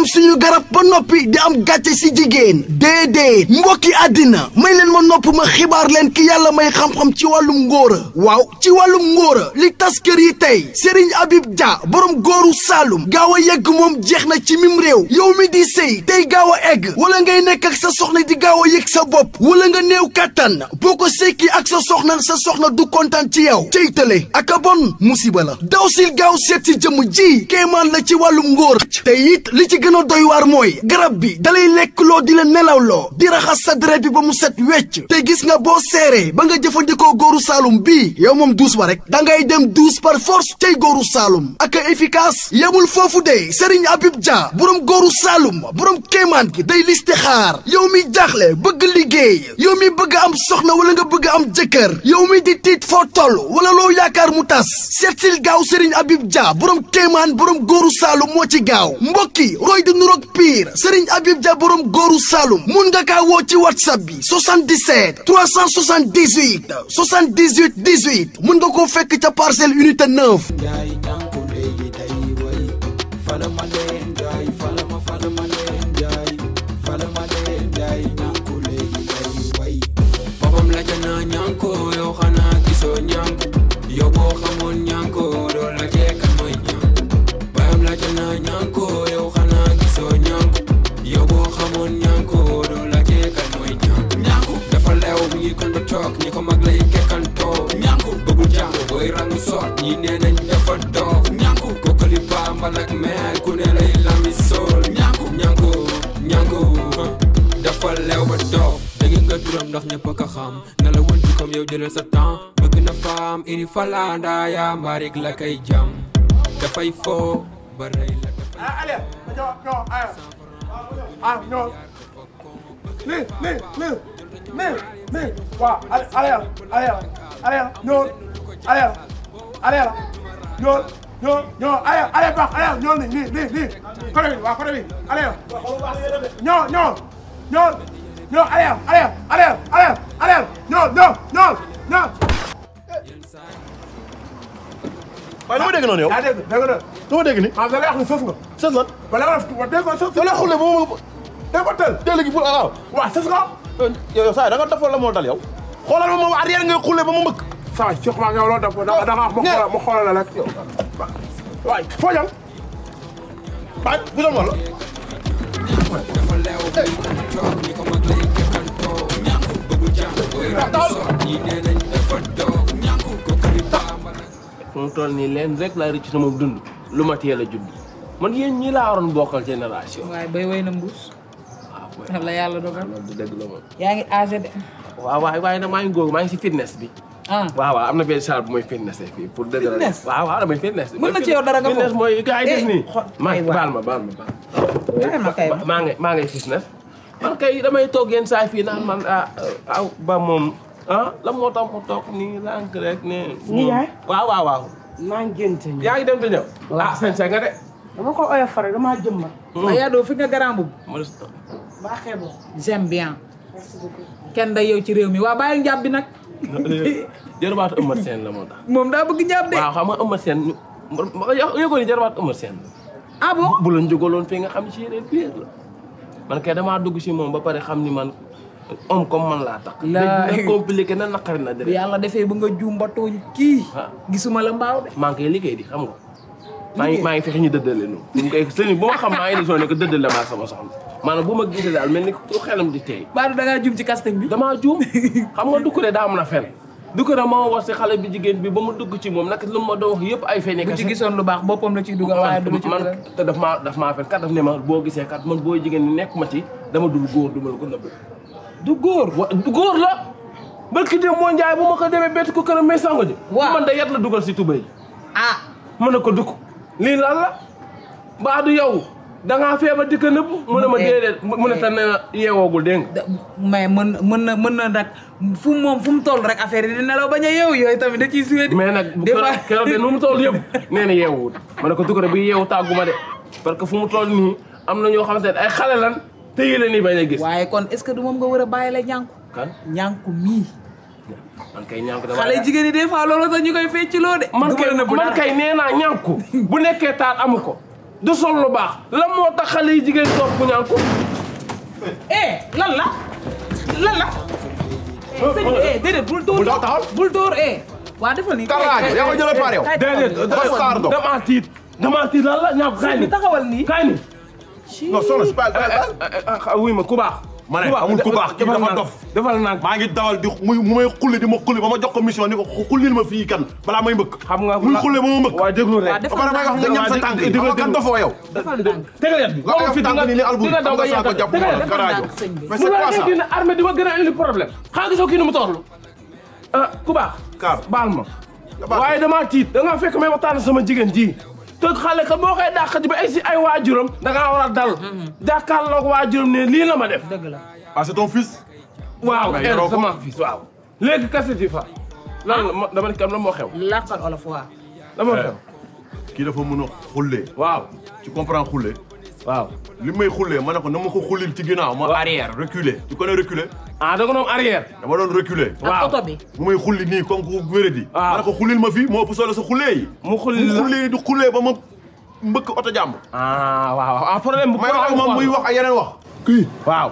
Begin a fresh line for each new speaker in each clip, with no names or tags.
suñu garab ba noppi di am gàcce si jigéen déedéet mbokki àddina may leen ma nopp ma xibaar leen ki yàlla may xam-xam ci wàllum ngóora waaw ci wàllum ngóora li tas kër yi tey Serigne Habib Dia borom góoru Saalum gaaw a yegg moom jeex na ci mim réew yow mi di sëy tey gaaw a egg wala ngay nekk ak sa soxna di gaaw a yëg sa bopp wala nga néew kàttan boo ko sekki ak sa soxna sa soxna du kontaan ci yow cey tële ak a bon musiba la daw sil gaaw seet si jëmm ji kéemaan la ci wàllum ngóor te it li ci gën a doy waar mooy garab bi dalay lekk loo di la nelaw loo di raxas sa deret bi ba mu set wecc te gis nga boo seeree ba nga jëfandikoo góoru Saalum bii yow moom duus ba rek da ngay dem duus par force tey góoru Saalum ak a efficace yemul foofu de Serigne Habib Dia borom góoru Saalum borom kéemaan gi day liste xaar yow mi jaaxle bëgg liggéey yow mi bëgg am soxna wala nga bëgg am jëkkër yow mi di tiit foo toll wala loo yaakaar mu tas seetsil gaaw Serigne Habib Dia borom kéemaan borom góoru Saalum moo ci gaaw mbokki roy di nuroog pire Serigne Habib Dia borom góoru Saalum mun nga kaa woo ci whatsapp bi 77 378 78 18 mun nga koo fekk ca parcelle unité 9.
Njaay ñànku léegi day woy fala ma leen njaay fala ma fala ma leen njaay fala ma leen njaay ñànku léegi day woy boppam la jana ñànko yow xanaa gisoo ñànku yow boo xamoon ñànko doo la kan mooy ñànku bayam la jana ñànko yow xanaa gisoo ñànku yow boo xamoon ñànko doo la kan mooy ñànku ñànku dafa leew mi ngi kon ba toog ñi ko mag lay kekkantoo ñànku bëggul jàng booy rangu soot ñi nee nañ dafa doof ñànku kokkali bambal ak meer ku ne lay lami sool ñànku ñànku ñànku huh, dafa leew ba doof dégg nga turam ndax ñëpp a ko xam na la wëntu comme yow jëlal sa temps bëgg na faam iri falanda yaa mbaarik la kay jam dafay foo ba rey la dafay
ah allez ñoo ñoo ah ah ñoo lii lii lii lii lii waaw allez allez allez allez ñoo allez allez ñoo ñoo ñoo allez allez baax allez ñoo nii nii nii nii côté bi waaw côté bi allez ñoo ñoo ñoo ñoo allez allez allez allez allez ñoo ñoo ñoo ñoo
waaye dama dégg noonu yow
yaa dégg dégg nga
dama dégg ni
maanaam da lay wax ni sës nga
sës lan
wala nga def wa dégg nga sës
da lay xulle ba ma
dégg nga tël
teel gi pour waaw
waaw sës nga
yow saa da nga defal la moo dal yow xoolal ma moom arrière ngay xulle ba ma mbëkk
saa waay Cheikh maa ngi yow loolu def da da nga wax ma xoolal ma xoolal la rek yow waay foo jëm
baaj bu doon wala
dafa leew bi kon toog ñi ko mag lay kekkantoo ñànku bëggul jàng booy rangu soot ñi nee nañ dafa doof ñànku kokkali bambal ak
fu mu toll nii leen rek laa rëcc sama dund lu ma teel a judd man yéen ñii laa waroon bokkal génération.
waaye bay way na mbuus
waaw booy
la yàlla dogal
loolu du dëgg la moom.
yaa ngi âgé de
waaw waaye waaye nag maa ngi góob maa ngi si fitness bi.
ah
waaw waaw am na benn salle bu mooy fitness fii pour dëgg la.
Fitness?
waaw waaw damay fitness.
Mën na ci yow dara nga
fitness
foofu.
mooy gars yi def
Eh,
nii.
xo-
maa
ay waay.
baal ma baal ma baal.
Bàyyi ma kay
Ma- maa ngi maa ngi fitness. man kay damay toog yenn saa fii naan man ah aw ba moom ah la moo tax mu toog nii lànk rek ne.
Nii yaay?
waaw waaw waaw.
maa ngi génte ñëw.
yaa ngi dem di ñëw. ah seen nga de.
dama ko oyof rek damaa jëmbat.
waaye yaa doo fi nga garan boobu
ma des
baa xeeboo.
j'aime bien
merci beaucoup.
kenn day yow ci réew mi waa bàyyi njàpp bi nag
jërëbaatu Eumeu Sène la moo tax.
moom daa bëgg njàpp de
waaw xam nga Eumeu Sène ñu ma yëgoon ni jërëbaatu Eumeu Sène la.
ah bon
bu la jógaloon fii nga xam ci yeneen biir la. man kay damaa dugg si moom ba pare xam ni man homme comme man laa tax.
Laay.
léegi na compliqué na naqari na
bu
dëgg.
yàlla defee ba nga juum ba tooñ kii
Ah.
gisuma la mbaaw de
maa ngi koy liggéey di xam nga. maa ngi maa ngi fexe ñu dëddale nu bu mu koy sëñ bu ma xam maa ngi desoon ne que dëddale maa sama soxna maanaam bu ma gisee daal mel ni ku xelam di tey.
baadu da ngaa juum ci casting bi
damaa juum xam nga dugg de daa mën a fen dugg de moo wax si xale bi jigéen bi ba mu dugg ci moom nag lu ma doon wax yëpp ay fen
bu ci gisoon lu baax boppam la ciy dugal waaye du la ci
man
dugal
te daf maa daf maa fen kat daf ne ma boo gisee kat man booy jigéen ñi nekk ma ci dama dul góor du ma la ko nëbb
du góor
wa du góor la barki dem moo njaay bu ma ko demee bett ko këram may sango ji
Waaw.
man da yat la dugal si tubéy
ah
mu ne ko dugg lii lan la mbaa du yow dangaa feebar di ko nëbb mu ne ma
Eh,
déedéet mu ne te nee na yeewoogul dégg nga
da- mais mën mën na mën na nag fu mu moom fu mu toll rek affaire yi di nelaw bañ a yeewu yooyu tamit da ciy suyee
mais nag bu
des fois
keroog de nu mu toll yëpp nee na yeewuwul ma ne ko dugg bi yeewu tàgguma de parce que fu mu toll nii am na ñoo xamante ne ay xale lan te yi la nii bañ a gis
waaye kon est ce que du moom nga war a bàyyi la ñànku
kan
ñànku mii
man kay ñànku dama
xale jigéen yi des fois loolu sax ñu koy fecciloo de
man
du
kay
ma la nëbb
man
dara.
kay nee naa ñànku bu nekkee taat amu ko du sol lu baax lan moo tax xale yi jigéen topp ñànku
eh lan la lan la sëñ bi eh déedéet bul dóor
Bul taxawal.
bul dóor eh waa defal nii
Karaajo yaa ko jëlee par yow.
déedéet
Oscar Ndong.
damaa tiit damaa tiit lan la ñànku kaay
sëñ
ni
bi taxawal nii
kaay ni
non soxna si baal baal baal.
wuy ma ku baax
ma ne amul ku baax kii
defal
dafa
naa
dof.
defal naa
maa ngi dawal di muy mu may xulli di ma xulli ba ma jox ko mission ni ko xullil ma fii kan balaa may mbëkk.
xam nga
muy xulle ba ma mbëkk.
waa déglu rek
waa
ba
defal
pare may wax nga ñam sa tànk yi xam nga kan dofoo yow.
defal ndànk
tegal yat bi
nga yow tànk ni ni albul
dina daw ba
nga saa ko
yàgg
jàpp
tegal
ma
yat
garaajo.
ndànk sëñ bi.
mais
mu
c'est
la
quoi
ngay
ça.
génn armée di ma gën a indi problème xanaa gisoo kii ni mu toorlu ah ku baax
Kaar.
baal ma
baal.
waaye damaa tiit da ngaa fekk may waxtaan sama jigéen ji te xale ka boo koy dàq ji ba ay si ay waajuram da ngaa war a dal jàkkaarloog waajuram ne lii la ma def
dëgg la
ah c'est ton fils.
waaw
mais
el
yoroo ko.
sama fils waaw léegi kaseti fa lan la ma- dama ne kam la moo xew
làkkal olof waa
la moo xew
kii dafa mën a xullee.
waaw
tu comprends xullee.
waaw
li may xullee ma ne ko na ma ko xullil ci ginnaaw ma arrière reculer. tu connais reculer.
ah da nga doon arrière
dama doon reculer.
ak
waaw
oto bi
mu may xulli nii comme ku wéradi.
waaw
ma ne ko xullil ma fii moo ëpp solo sa xullee yi.
mu xulli
mu
la
xulli di xullee ba ma mbëkk oto jàmb.
ah waaw ah problème bu
may wax ak moom muy wax ay yeneen wax.
kii
waaw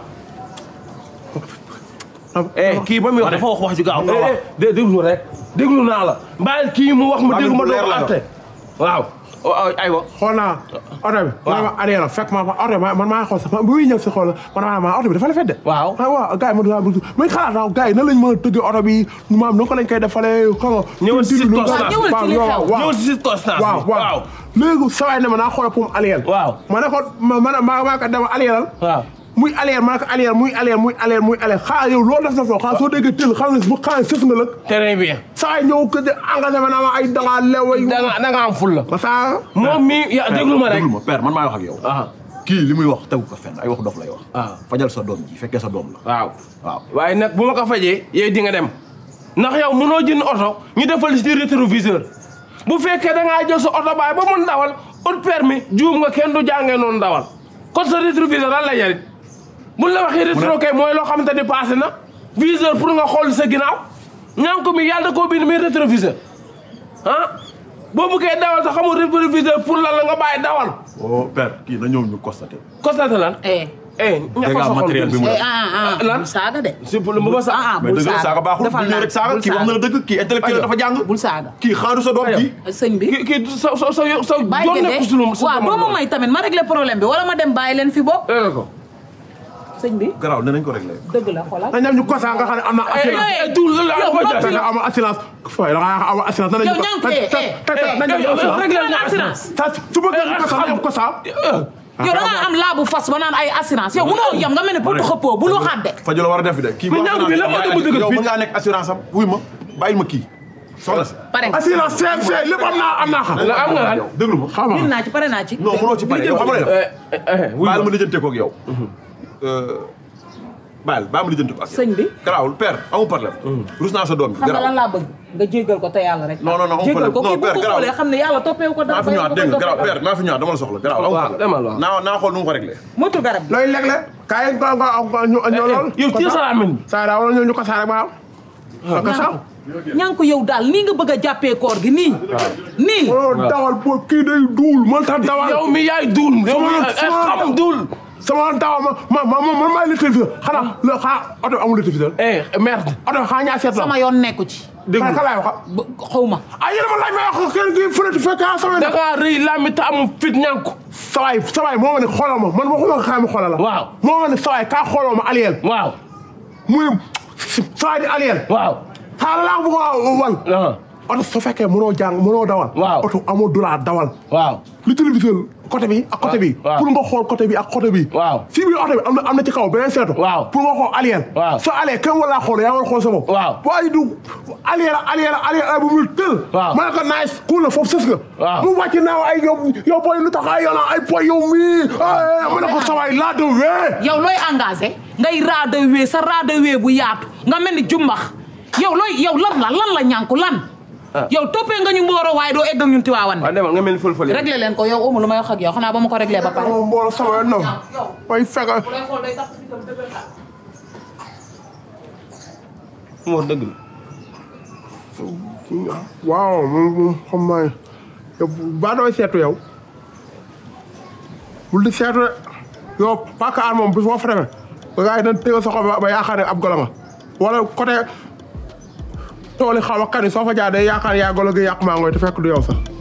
eh kii ba muy wax dafa wax wax ju gaaw eh eh déglu rek déglu naa la bàyyil kii mu wax ma
Bàyyil
déglu ma
bu leer
doog
la
atte waaw aywa
xool naa oto bi. waaw ma arrière fekk ma fa oto bi man maa ngi xool sax bu muy ñëw si xool man maa maa oto bi dafa la fedde.
Waaw.
ah waaw gars yi man daal muy xalaat naa gars yi nan lañ mën a tëggee oto bi maam nu ko lañ koy defalee xam nga.
Ñëwal si
tuuti lu
toos
gaaw.
naa.
ñëwal ci li
waaw,
xew.
waaw.
ñëw si circonstance
waaw
bi
waaw léegi saa waay ne ma naa xoolal pour mu aliyel.
Waaw.
ma ne ko ma ma maa maa ko dama aliyelal.
waaw
muy aliyel ma ne ko aliyel muy aliyel muy aliyel muy aliyel xaaral yow loolu def na foo xaaral soo déggee tël xam ne bu xaaral sës nga lëg.
très bien
saa waay ñëw ko de engagé ma naa ma ay dangaa lew ay.
da nga da nga am ful la
ma saa.
moom mi ya déglu ma rek
déglu ma père man maay wax ak yow.
ah
kii li muy wax tegu ko fenn ay wax dof lay wax.
Ah.
fajal sa doom ji fekkee sa doom la.
waaw
waaw.
waaye nag bu ma ko fajee yow di nga dem ndax yow mënoo jënd oto ñu defal si rétroviseur bu fekkee da ngaa jël sa oto baay ba mun dawal ut permis juum nga kenn du jàngee noonu dawal kon sa rétroviseur lan la jariñ buñ la waxee rétro kay mooy loo xamante ni passé na viseur pour nga xool sa ginnaaw ñànk mi yàlla da koo bind muy rétroviseur ah boo buggee dawal te xamul rétroviseur pour lan la nga bàyyi dawal
oh père kii na ñëw ñu constaté.
constaté lan
eh
eh ñafa
Dégâts
sa xol
matériels bi mu
eh
def.
ah ah
lan?
bul saaga de
si pour bu ma sa
ah ah
mais
bul
dëgg la saaga baaxul
defal
bu ñëw rek saaga
bul
kii wax na la dëgg kii intellectuel dafa jàng.
bul saaga
kii xaaru sa doom
Aywa.
kii.
sëñ bi
kii kii sa sa sa sa
bàyyi
yoon
ko
nekk si lu
de waaw doo ma may tamit ma réglé problème bi wala ma dem bàyyi leen fi bopp
dégg ko
sëñ bi
garaaw nee nañ ko réglé.
dëgg la xoolal
na ñam ñu kosa nga xam ne am na assurance.
eh tuul la la ko
yow
jaay
da nga am assurance. fooy da nga am assurance. nan la
yow
ñu ko
ñànk eh eh
nañ ñu assurance.
réglé
lan
nga
assurance
sa su bëggee ñu kosa am kosa.
yow da nga am laabu fas ba naan ay assurance yow mënoo yam nga mel ne pour xëppoo bul waxaat de
faju la war a def de. kii
Mais
bu
ñànk bi la moo tax mu dëgër
yow
fii.
mën ngaa nekk assurance am wuy ma bàyyil ma kii. soxna si.
pare nga
assurance CMC lépp am naa am naa xam.
la am nga lan
déglu ma.
xam
bind
nga
naa ci pare naa ci
non mënoo ci pare yow xam nga ne
eh eh wuy
baal
ma
ma lijjante ko ak yow. baal baal ma lijjante ko ak yow.
sëñ bi
garaawul père amul problème. rus naa sa doom bi
xam nga lan
garaaw.
laa bëgg nga jéggal ko te yàlla rek
Non, non, non, amul
jéggal ko
problème.
kii
Non,
bu
père,
ko xoolee xam ne yàlla toppeewu ko dara
naa fi ñëwaat dégg nga garaaw père naa fi ñëwaat dama la soxla garaaw. amul
waaw
problème.
demal waaw.
naa naa xool nu mu ko réglé.
moytu garab bi
looy legle. kaay nga nga nga ñu ñu lool.
yow téye sa làmmiñ bi.
saa daa wala ñu ñu kosa rek baaw. kosa.
ñànk yow daal nii nga bëgg a jàppee koor gi nii nii
oh dawal boo kii day duul man sax dawal.
yow mi yaay duul yow mi
Sama-
eh,
sama-
xam duul
sama dawal ma ma ma man maay le téléviseur xanaa le xaa oto amul le téléviseur.
eh merde
oto xaa ñaa seet la.
sama yoon nekku ci
dégg nga laay wax.
ba xaw ma
ah yéen a ma laaj ma wax kenn kii fële fekk ah sama.
da ngaa rëy làmmi te amul fit ñànku
sawaay sawaay moo ma ne xoolal ma man waxuma xaar ma xoolal la.
Waaw.
moo ma ne sawaay kaa xooloo ma aliyel.
waaw
muy sawaay di aliyel.
waaw
xaaral laa bëgg a wan.
ah
oto su fekkee mënoo jàng mënoo dawal.
Waaw.
oto amoo droit dawal.
waaw
li téléviseur côté bi ak côté bi.
waaw.
pour nga xool côté bi ak côté bi.
Waaw.
si biir oto bi am na am na ci kaw beneen seetu.
Waaw.
pour nga xool aliyel.
Waaw.
soo alee kenn wala xool yaa war a xool sa bopp.
Waaw.
waaye du aliyel aliyel aliyel ay bu muy tël.
Waaw.
ma ne ko nice cool na foofu sës nga.
Waaw.
mu wàcc naaw ay yow yow booy lu tax ay yow ay poy yow mii. ah ma ne ko sawaay laa de wee.
yow looy engagé ngay raada wee sa raada wee bu yaatu nga mel ni jumbax yow looy yow lan la lan la ñànku lan yow toppee nga ñu mbooro waaye doo egg ak ñun tiwaawan
waaw demal nga mel ni fël-fël
réglé leen ko yow amu lu may wax ak yow xanaa ba ma ko réglé ba pare
moom mbooloo sama yoon noonu. way fekk
mu wax dëgg la
waaw moom moom xam naa yow baa dooy seetu yow. bul di seetu de yow pàkk aan moom bis boo fa demee ba gars yi dañ tégal sa xol ba ba yaakaar ne ab golo nga wala côté tooli xaw a kan yi soo fa jaar day yaakaar yaa golo gi yàq maa ngoy te fekk du yow sax